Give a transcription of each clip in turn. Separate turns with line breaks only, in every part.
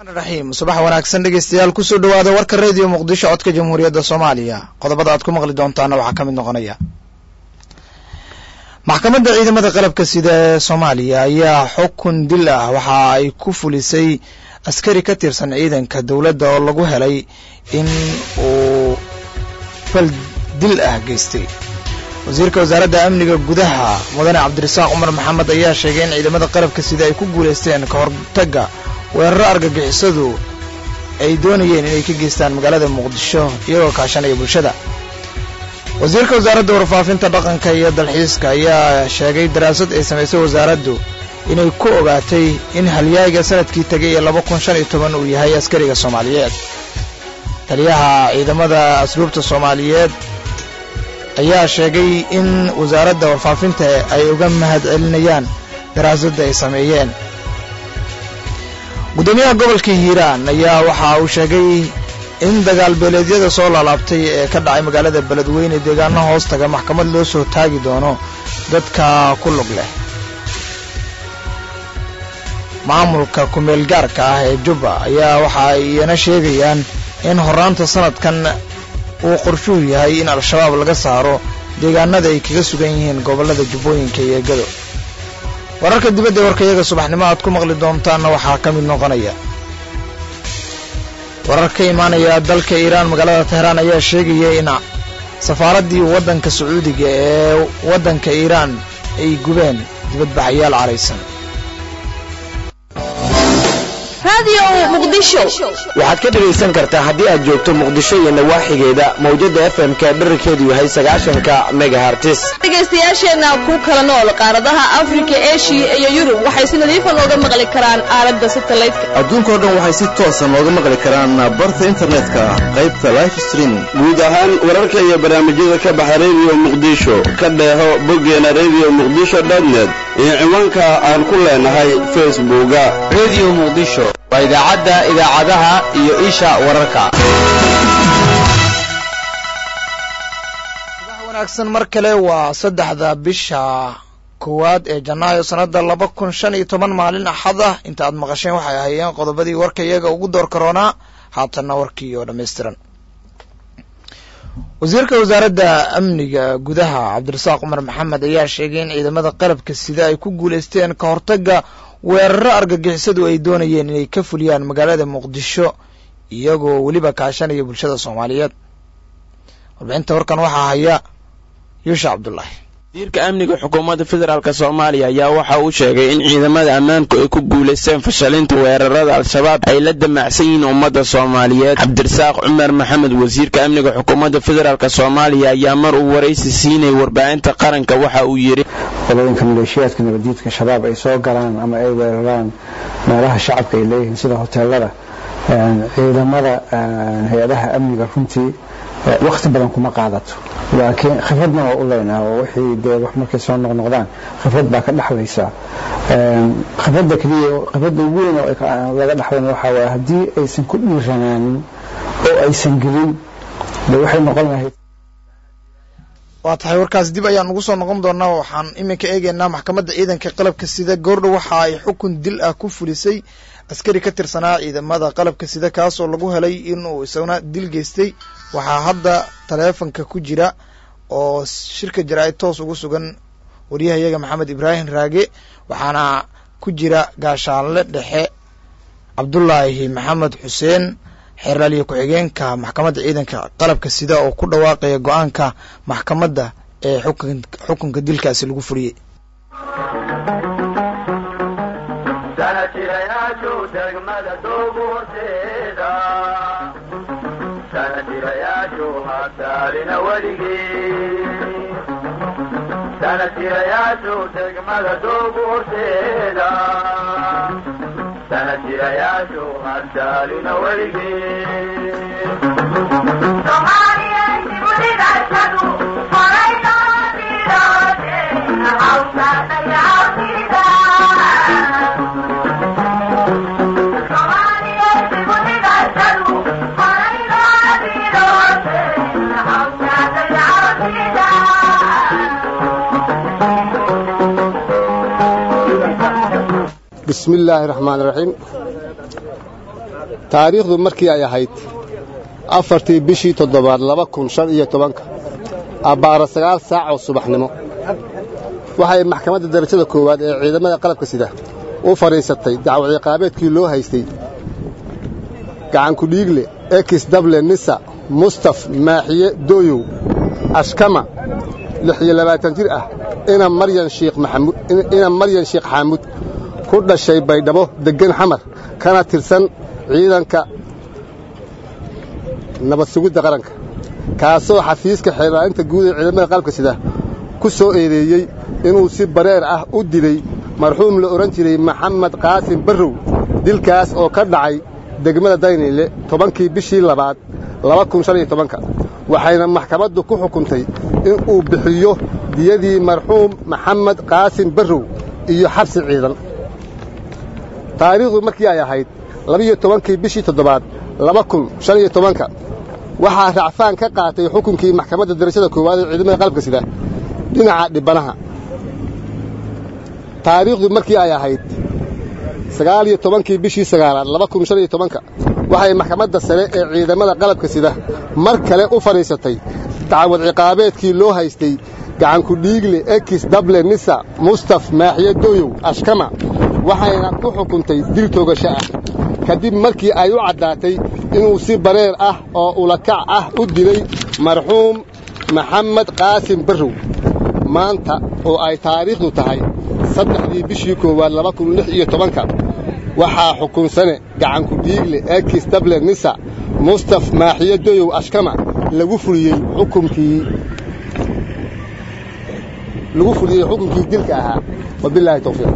raxiim subax wanaagsan dhegeystayaal kusoo dhawaada warka radio muqdisho codka jamhuuriyadda soomaaliya qodobada aad ku maqli doontaana waxaa ka mid noqonaya maxkamadda ciidamada qalabka sida ee soomaaliya ayaa xukun dil ah waxa ay ku fulisay askari ka tirsan ciidanka dowladda oo lagu helay in uu fal dil ah geystay wasiirka wasaaradda amniga gudaha mudane cabdirasaaq cumar maxamed ayaa sheegay in ciidamada qalabka sida ay ku guulaysteen ka hortagga weeraro argagixisadu ay doonayeen inay ka geystaan magaalada muqdisho iyagoo kaashanaya bulshada wasiirka wasaaradda warfaafinta dhaqanka iyo dalxiiska ayaa sheegay daraasad ay samaysay wasaaraddu inay ku ogaatay in halyaaga sanadkii tegay ee laba kun shan iyo toban uu yahay askariga soomaaliyeed taliyaha ciidamada asluubta soomaaliyeed ayaa sheegay in wasaaradda warfaafinta ay uga mahad celinayaan daraasadda ay sameeyeen guddoomiyaha gobolka hiiraan ayaa waxa uu sheegay in dagaal beeleedyada soo laalaabtay ee ka dhacay magaalada beledweyne deegaano hoos taga maxkamad loo soo taagi doono dadka ku lug leh maamulka kumeel gaarka ah ee jubba ayaa waxa ay iyana sheegayaan in horraanta sanadkan uu qorshuu yahay in al-shabaab laga saaro deegaanada ay kaga sugan yihiin gobollada jubbooyinka iyo gado wararka dibadda ee warkayaga subaxnimo aad ku maqli doontaanna waxaa ka mid noqonaya warar ka imaanaya dalka iiraan magaalada teheraan ayaa sheegaya in safaaraddii waddanka sacuudiga ee waddanka iiraan ay gubeen dibadbaxayaal caraysan
waxaad ka dhegaysan kartaa haddii aad joogto muqdisho iyo nawaaxigeeda mawjadda f m ka dherarkeedu yahay sagaashanka megahartis
dhegaystayaasheenna ku kala nool qaaradaha afrika eshiya iyo yurub waxay si nadiifa nooga maqli karaan aalada satalaydka
adduunkao dhan waxay si toosa nooga maqli karaan barta internetka qaybta life streaming
guud ahaan wararka iyo barnaamijyada ka baxa rediyo muqdisho ka dheeho boggeena rediyo muqdisho dotnet iyo ciwaanka aan ku leenahay facebooka
rediyo muqdisho waa idaacadda idaacadaha iyo isha wararka
subax wanaagsan mar kale waa saddexda bisha koowaad ee janaayo sannadda laba kun shan iyo toban maalin axad ah inta aad maqasheen waxay ahaayeen qodobadii warka iyaga ugu door karoonaa haatanna warkii oo dhammaystiran wasiirka wasaaradda amniga gudaha cabdirasaaq cumar maxamed ayaa sheegay in ciidamada qalabka sida ay ku guulaysteen ka hortagga weeraro argagixisadu ay doonayeen inay ka fuliyaan magaalada muqdisho iyagoo weliba kaashanaya bulshada soomaaliyeed warbixinta warkan waxaa haya yuusha cabdulaahi
wasiirka amniga xukuumadda federaalk soomaaliya ayaa waxa uu sheegay in ciidamada ammaanku ay ku guulaysteen fashalinta weerarada al-shabaab ay la damacsan yihiin ummadda soomaaliyeed cabdirasaaq cumar maxamed wasiirka amniga xukuumadda federaalk soomaaliya ayaa mar uu waraysi siinayay warbaahinta qaranka waxa uu yidhi
qolooyinka maleeshiyaadka nabadiidka shabaab ay soo galaan ama ay weeraraan meelaha shacabka ay leeyihiin sida hoteelada ciidamada hay-adaha amniga runtii wakti badan kuma qaadato laakiin khibradna waa u leynaha oo wixii dee wax markay soo noqnoqdaan khibrad baa ka dhexlaysa khibradda keliya khibradda ugu weyn oo laga dhexlayn waxaa waaye haddii aysan ku dhiiranaanin oo aysan gelin de waxay noqon lahayd
waa tahay warkaas dib ayaan ugu soo noqon doonaa waxaan iminka eegaynaa maxkamadda ciidanka qalabka sida goordhow waxa ay xukun dil ah ku fulisay askari ka tirsanaa ciidamada qalabka sida kaasoo lagu helay inuu isaguna dil geystay waxaa hadda taleefonka ku jira oo shirka jaraa'id toos ugu sugan waryahayaga maxamed ibraahim raage waxaana ku jira gaashaanle dhexe cabdulaahi maxamed xuseen xeerlaaliyo ku-xigeenka maxkamadda ciidanka qalabka sida oo ku dhawaaqaya go-aanka maxkamadda ee xukunka dilkaasi lagu fuliyey
sanatirayaashu degmada doogu horteeda sanatirayaashu hadaalina
bismi illaahi raxmaan raxiim taariikhdu markii ay ahayd afartii bishii toddobaad laba kun shan iyo tobanka abbaara sagaal saac oo subaxnimo waxay maxkamadda darajada koowaad ee ciidamada qalabka sida u fadhiisatay dacwad ciqaabeedkii loo haystay gacankudhiigle ekis dable nisa mustaf maaxiye dooyow ashkama lix iyo labaatan jir ah ina maryan shiikh maxamuud ina maryan sheekh xaamuud ku dhashay baydhabo deggan xamar kana tirsan ciidanka nabad sugidda qaranka kaasoo xafiiska xeelaalinta guud ee ciidamada qalabka sida ku soo eedeeyey inuu si bareer ah u dilay marxuum la odhan jiray maxamed qaasim barrow dilkaas oo ka dhacay degmada dayniile tobankii bishii labaad laba kun shan iyo tobanka waxayna maxkamaddu ku xukuntay in uu bixiyo diyadii marxuum maxamed qaasim barrow iyo xabsi ciidan taariikhdu markii ay ahayd labiyo tobankii bishii toddobaad laba kun shan iyo tobanka waxaa racfaan ka qaatay xukunkii maxkamadda darajada koowaad ee ciidamada qalabka sida dhinaca dhibbanaha taariikhdu markii ay ahayd sagaal iyo tobankii bishii sagaalaad laba kun shan iyo tobanka waxay maxkamadda sare ee ciidamada qalabka sida mar kale u fadhiisatay dacwad ciqaabeedkii loo haystay gacankudhiigle ekis dable nisa mustaf maaxiye dooyow ashkama waxayna ku xukuntay dil toogasho ah kadib markii ay u caddaatay inuu si bareer ah oo ulakac ah u dilay marxuum maxamed qaasim barrow maanta oo ay taariikhdu tahay saddexdii bishii koowaad laba kun lix iyo tobanka waxaa xukunsane gacankudhiigle ekis dable nisa mustaf maaxiye doyow ashkama lagu fuliyey xukunkii lagu fuliyey xukunkii dilka ahaa wabilaahi tawfiiq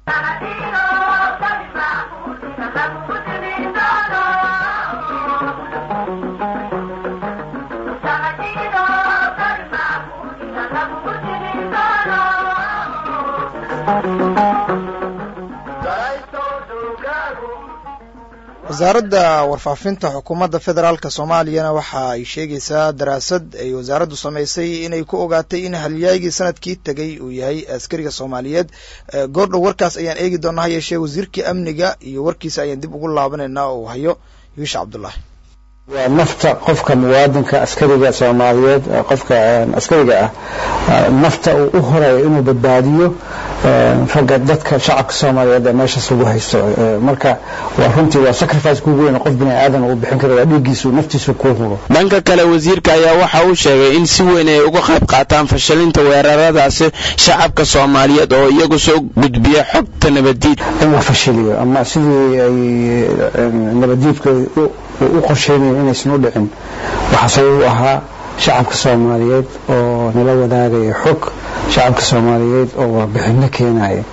wasaaradda warfaafinta xukuumadda federaalk soomaaliyana waxa ay sheegaysaa daraasad ay wasaaraddu samaysay inay ku ogaatay in halyaagii sanadkii tegey uu yahay askariga soomaaliyeed goordhow warkaas ayaan eegi doonaa ha yeeshee wasiirkii amniga iyo warkiisa ayaan dib ugu laabanaynaa oo uu hayo yuusha cabdullaahi
waa nafta qofka muwaadinka askariga soomaaliyeed qofka askariga ah nafta uu u horeeyo inuu badbaadiyo ragga dadka shacabka soomaaliyeed ee meeshaas lagu haysto marka waa runtii waa sacrifice kugu weyn qof bini aadan uu bixin karo waa dhiiggiisu naftiisu kuu hubo
dhanka kale wasiirka ayaa waxa uu sheegay in si weyn ay uga qayb qaataan fashalinta weeraradaasi shacabka soomaaliyeed oo iyagu soo gudbiya xogta nabaddiid
in la fashiliyo ama sidii ay nabaddiidka u qorsheynaya inaysan u dhicin waxaa sabab u ahaa shacabka soomaaliyeed oo nala wadaagaya xog shacabka soomaaliyeed oo warbixinno keenaya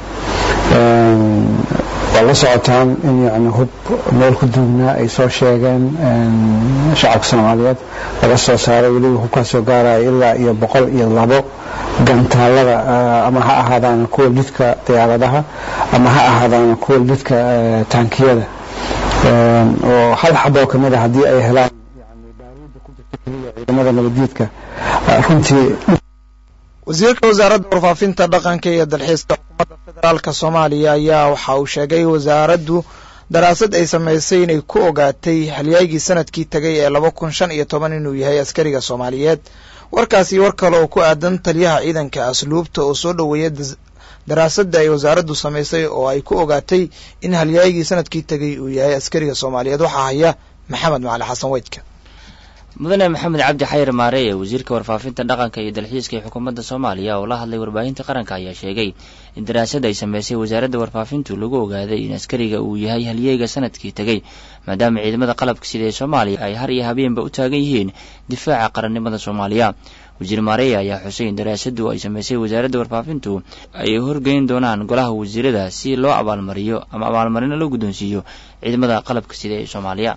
waa la socotaan in yani hub meel ku duugnaa ay soo sheegeen shacabka soomaaliyeed laga soo saaray weliba hubkaasoo gaaraya ilaa iyo boqol iyo labo gantaalada ama ha ahaadaan kuwa lidka diyaaradaha ama ha ahaadaan kuwa lidka taankiyada oo hal xaboo ka mid a haddii ay helaan baaruudda ku jirta keliya ciidamada nabaddiidka runtii
wasiirka wasaaradda warfaafinta dhaqanka iyo dalxiiska xukuumadda federaalka soomaaliya ayaa waxa uu sheegay wasaaraddu daraasad ay samaysay inay ku ogaatay halyaygii sanadkii tegay ee laba kun shan iyo toban inuu yahay askariga soomaaliyeed warkaasi war kale oo ku aadan taliyaha ciidanka asluubta oo soo dhoweeya daraasadda ay wasaaraddu samaysay oo ay ku ogaatay in halyaygii sanadkii tegay uu yahay askariga soomaaliyeed waxaa haya maxamed macali xasan weydka
mudane maxamed cabdi xayir maare ee wasiirka warfaafinta dhaqanka iyo dalxiiska ee xukuumadda soomaaliya oo la hadlay warbaahinta qaranka ayaa sheegay in daraasad ay samaysay wasaaradda warfaafintu lagu ogaaday in askariga uu yahay halyeega sanadkii tegey maadaama ciidamada qalabka sida ee soomaaliya ay har iyo habeenba u taagan yihiin difaaca qarannimada soomaaliya wasiir maareya ayaa xusay in daraasaddu ay samaysay wasaaradda warfaafintu ay horgeyn doonaan golaha wasiirada si loo abaalmariyo ama abaalmarino loo guddoonsiiyo ciidamada qalabka sida ee soomaaliya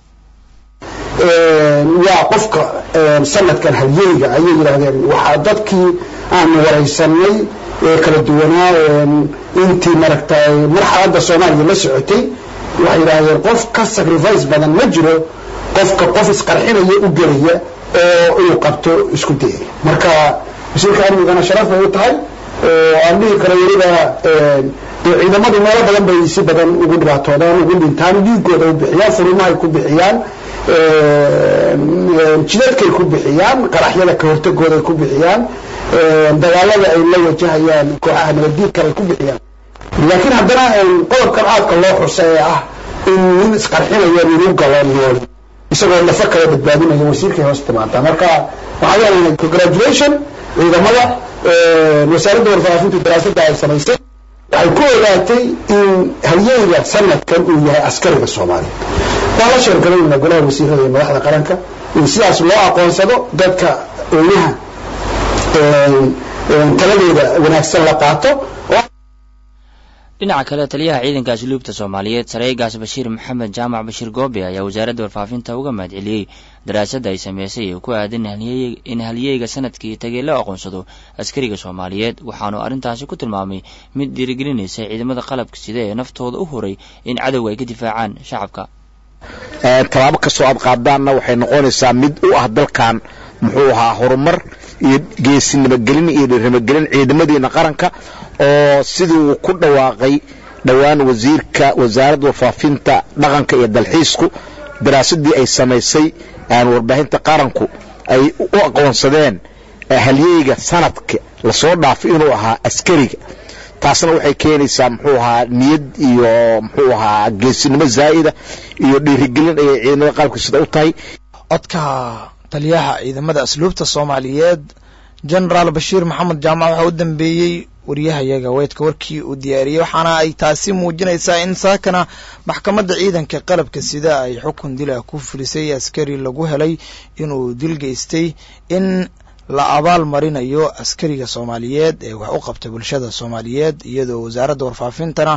waa qofka sanadkan halyeyga ayay yidhaahdeen waxaa dadkii aanu waraysanay ee kala duwanaa intii maragtay marxaladda soomaaliya la socotay waxay yidhaahdeen qof ka sacrifice badan ma jiro qofka qof isqarxinaya u gelaya oo inuu qabto isku dayay marka wasiirka amnigana sharaf bay u tahay oo aan dhihi karo weliba dee ciidamadu meelo badan bay si badan ugu dhibaatoodaan ugu dhintaan dhiigooda u bixiyaan furimahay ku bixiyaan jidadkay ku bixiyaan qaraxyada ka hortagooda ay ku bixiyaan dagaalada ay la wajahayaan kooxaha nabaddiidka ay ku bixiyaan laakiin haddana qodobkan aadka loo xusa ee ah in nin isqarxinaya ninu galo nool isagoo lafa kala badbaadinaya wasiirkay hoos timaada marka waxaa leenahay congratulation ciidamada wasaaradda warfaafintu daraasadda ay samaysay waxay ku ogaatay in halyeyga sanadkan uu yahay askariga soomaaliya waa la sheergalayna golaha wasiirada iyo madaxda qaranka in sidaas loo aqoonsado dadka oynaha taladeeda wanaagsan la qaato
dhinaca kale taliyaha ciidanka asluubta soomaaliyeed sareegaas bashiir maxamed jaamac bashiir goobe ayaa wasaaradda warfaafinta uga mahadceliyey daraasadda ay sameysay ee ku aadan in halyeyga sanadkii tagay loo aqoonsado askariga soomaaliyeed waxaanu arrintaasi ku tilmaamay mid dhiirigelinaysa ciidamada qalabka sida ee naftooda u horay in cadowga ay ka difaacaan shacabka
tallaabo kastoo aad qaadaanna waxay noqonaysaa mid u ah dalkan muxuu ahaa horumar iyo geesinimagelin iyo dhirnimagelin ciidamadiina qaranka oo sidii uu ku dhawaaqay dhowaan wasiirka wasaaradda warfaafinta dhaqanka iyo dalxiisku daraasadii ay samaysay warbaahinta qaranku ay u aqoonsadeen halyeyga sanadka lasoo dhaafay inuu ahaa askariga taasna waxay keenaysaa muxuu ahaa niyad iyo muxuu ahaa geesinimo zaa'ida iyo dhiirigelin ayay ciidamada qalabka sida u tahay
codka taliyaha ciidamada asluubta soomaaliyeed genaraal bashiir maxamed jaamac waxaa u dambeeyey wariyahayaga weydka warkii uu diyaariyey waxaana ay taasi muujinaysaa in saakana maxkamadda ciidanka qalabka sida ay xukun dila ku fulisay askari lagu helay inuu dil geystay in la abaal marinayo askariga soomaaliyeed ee wax u qabta bulshada soomaaliyeed iyadoo wasaaradda warfaafintana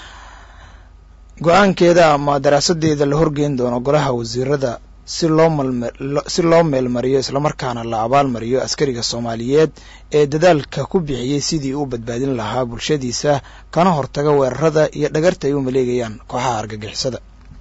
go-aankeeda ama daraasadeeda la horgeyn doono golaha wasiirada si loo si loo meelmariyo islamarkaana la abaalmariyo askariga soomaaliyeed ee dadaalka ku bixiyey sidii uu badbaadin lahaa bulshadiisa kana hortaga weerarada iyo dhagarta ay u maleegayaan kooxaha argagixisada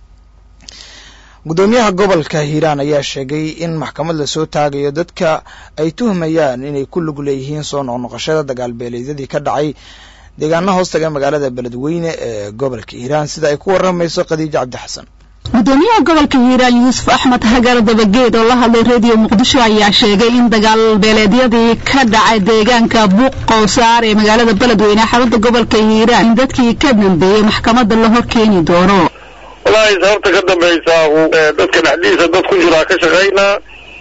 guddoomiyaha gobolka hiiraan ayaa sheegay in maxkamad lasoo taagayo dadka ay tuhmayaan inay ku lug leeyihiin soo noqnoqoshada dagaalbeeleedyadii ka dhacay deegaana hoostaga magaalada beledweyne ee gobolka hiiraan sida ay ku waramayso khadiijo cabdi xasan
gudoomiyaha gobolka hiiraan yuusuf axmed hagar dabageed oo la hadlay rediyo muqdisho ayaa sheegay in dagaal beeleedyadii ka dhacay deegaanka buuq qowsaar ee magaalada beledweyne xarunta gobolka hiiraan in dadkii ka dambeeyey maxkamadda la hor keeni doono
wallaahi sababta ka dambaysaa dadka dhexdiisa dad ku jiraa ka shaqaynaa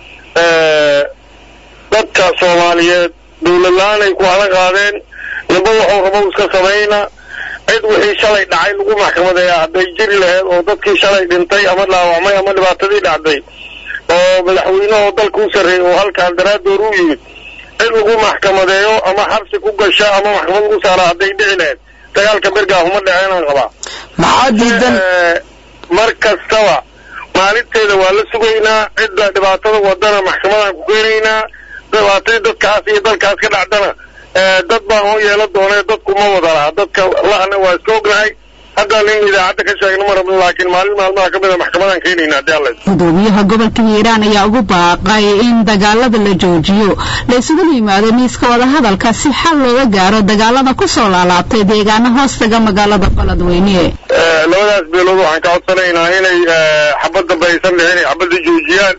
dadka soomaaliyeed dawlad la-aanay ku hala qaadeen naba waxuu rabo iska samayna cid wixii shalay dhacay lagu maxkamadeeya hadday jiri laheyd oo dadkii shalay dhintay ama dhaawacmay ama dhibaatadii dhacday oo madaxweynehoo dalka u sarreeyay oo halkaan daraaddoor u yimid cid lagu maxkamadeeyo ama xabsi ku gasha ama maxkamad lagu saara hadday dhici laheyd dagaalka bergaa uma dhaceenaan qabaa
maxaa diidan
mar kastaba maalinteeda waa la sugaynaa cidda dhibaatada wadana maxkamadaan ku keenaynaa dhibaatadii dadkaas iyo dalkaas ka dhacdana dad baan oo yeela doonee dadku ma wada laha dadka lahana waa iska ognahay haddaan in idaacadda ka sheegno ma rabno laakiin maalin maalmaha ka mida maxkamadaan keenayna haddii alla
gudoomiyaha gobolka hiiraan ayaa ugu baaqay in dagaalada la joojiyo la isugu yimaado miiska wadahadalka si xal looga gaaro dagaalada ku soo laalaabtay deegaana hoostaga magaalada beledweyne
labadaas beelood waxaan ka codsanaynaa inay xabad dambe aysan dhicin ay xabadda joojiyaan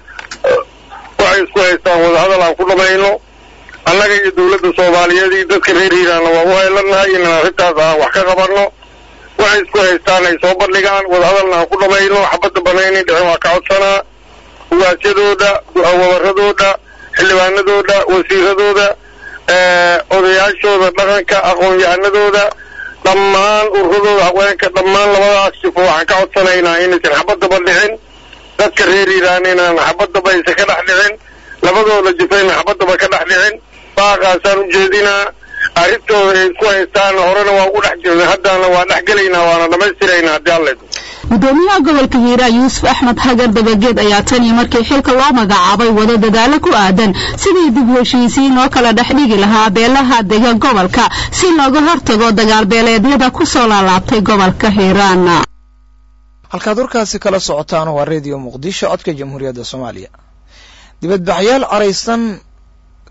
waxay isku haystaan wadahadal aan ku dhamayno annaga iyo dawladda soomaaliyeed iyo dadka reer hiiraanna waa u heelanahay inaan arrintaas aan wax ka qabanno waxay isku haystaan ay soo bandhigaan wadahadalna aan ku dhamayno xabadda banaynay dhicin waa ka codsanaa ugaasyadooda wabaradooda xildhibaanadooda wasiiradooda odayaashooda dhaqanka aqoon-yahanadooda dhammaan ururadooda haweenka dhammaan labadaas sifo waxaan ka codsanaynaa inaysan xabaddaba dhicin dadka reer hiiraan inaan xabaddaba aysan ka dhex dhicin labadooda jifayna xabaddaba ka dhex dhicin baaqaasaan u jeedinaa arrintooda ay isku haystaan horena waa ugu dhex jirnay haddana waa dhex gelaynaa waana dhammaystiraynaa haddii alla
gudoomiyaha gobolka hiiraan yuusuf axmed hagar dabageed ayaa tan iyo markii xilka loo magacaabay wado dadaalo ku aadan sidii dib heshiisiin oo kala dhex dhigi lahaa beelaha dega gobolka si looga hortago dagaalbeeleedyada ku soo laalaabtay gobolka hiiraan
halkaad warkaasi kala socotaan waa redio muqdisho codka jamhuuriyadda soomaaliya dibadbaxyaal caraysan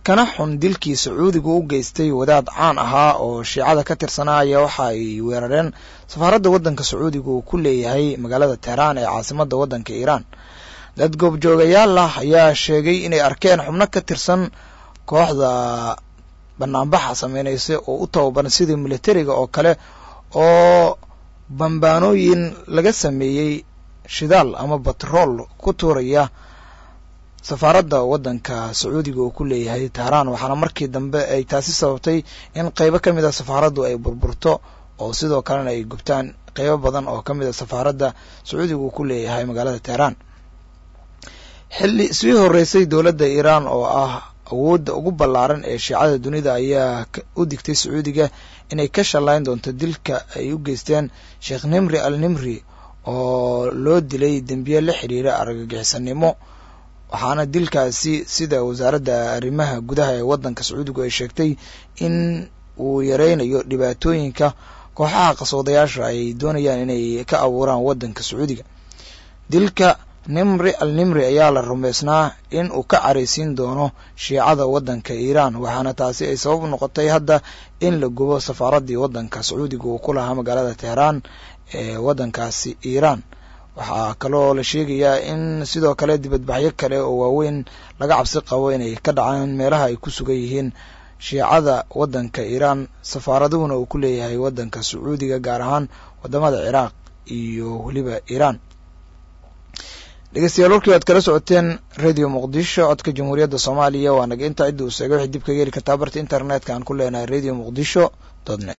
kana xun dilkii sacuudigu u geystay wadaad caan ahaa oo shiicada ka tirsanaa ayaa waxa ay weerareen safaaradda waddanka sacuudiga uu ku leeyahay magaalada teheraan ee caasimadda waddanka iiraan dad goobjoogayaal ah ayaa sheegay inay arkeen xubno ka tirsan kooxda banaanbaxa sameynaysa oo u tababaran sidii militariga oo kale oo bambaanooyin laga sameeyey shidaal ama batrool ku tuuraya safaaradda waddanka sacuudiga uu ku leeyahay teheraan waxaana markii dambe ay taasi sababtay in qeybo ka mid a safaaraddu ay burburto oo sidoo kalena ay gubtaan qeybo badan oo ka mid a safaaradda sacuudiga uu ku leeyahay magaalada teheraan xilli sii horeysay dowladda iiraan oo ah awoodda ugu ballaaran ee shiicada dunida ayaa u digtay sacuudiga inay ka shallayn doonto dilka ay u geysteen sheekh nimri al nimri oo loo dilay dembiye la xiriira argagixisanimo waxaana dilkaasi sida wasaaradda arrimaha gudaha ee waddanka sacuudigu ay sheegtay in uu yareynayo dhibaatooyinka kooxaha qasoodayaasha ay doonayaan inay ka abuuraan waddanka sacuudiga dilka nimri al nimri ayaa la rumaysnaa in uu ka caraysiin doono shiicada waddanka iiraan waxaana taasi ay sabab noqotay hadda in la gubo safaaraddii waddanka sacuudiga uu ku lahaa magaalada teheraan ee waddankaasi iiraan waxaa kaloo la sheegayaa in sidoo kale dibadbaxyo kale oo waaweyn laga cabsi qabo inay ka dhacaan meelaha ay ku sugan yihiin shiicada waddanka iiraan safaaraduhuna uu ku leeyahay waddanka sacuudiga gaar ahaan wadamada ciraaq iyo weliba iiraan dhegeystayaal warkii waad kala socoteen radio muqdisho codka jamhuuriyadda soomaaliya waa naga intaa cidda uu seegay waxay dib kaga heli kartaa barta internetka aan ku leenahay radio muqdisho dot net